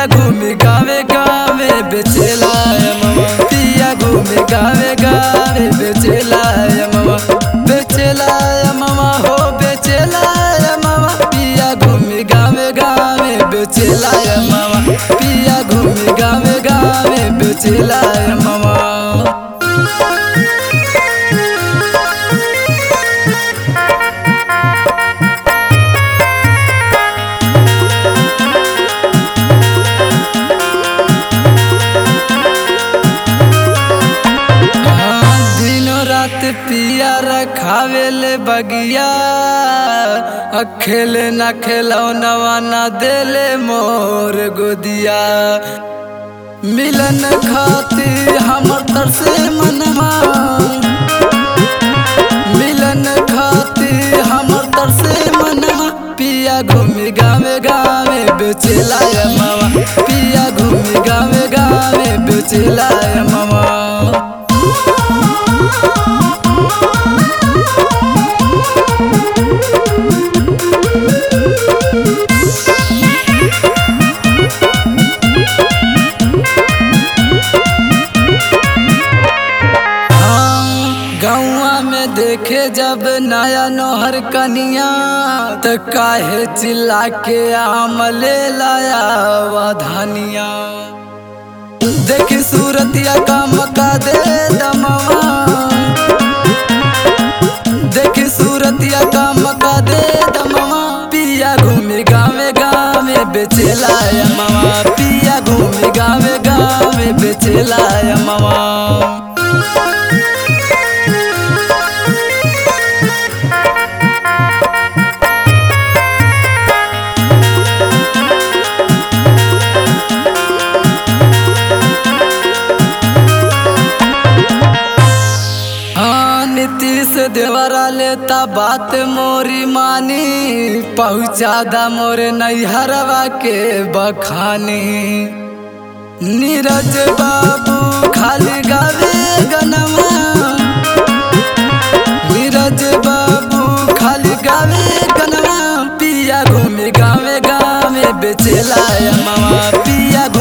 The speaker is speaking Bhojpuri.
घूमे गावे गावे बेचेला अमवा पिया घूमे गावे गावे बेचेला अमवा बेचेला अमवा हो बेचेला अमवा पिया घूमे गावे गावे बेचेला अमवा पिया घूमे गावे गावे बेचेला अमवा हाँ, दिनों रात पिया रखावेले बगिया आ खेले ना खेलौनवा ना देले मोर गोदिया मिलन खातिर हमर तरसे मनवा मिलन खातिर हमर तरसे मनवा पिया घूमी गावे गावे बेचेला मावा पिया घूमी गावे गावे बेचेला मावा गौआ में देखे जब नया नोहर कनिया त काहे चिल्ला के आम ले लाया वधानिया देखी सूरतिया का मका दे दमवा देखी सूरतिया का मका दे दमवा पिया घूमे गावे गावे बेचेला मवा पिया घूमे गावे गावे बेचेला मवा हाँ नीतीश देवरा लेता बात मोरी मानी पहुँचा दा मोरे नैहरवा के बखानी नीरज बाबू खाली गावे गनवा नीरज बाबू खाली गावे गनवा पिया घूमे गावे गावे बेचेला मामा पिया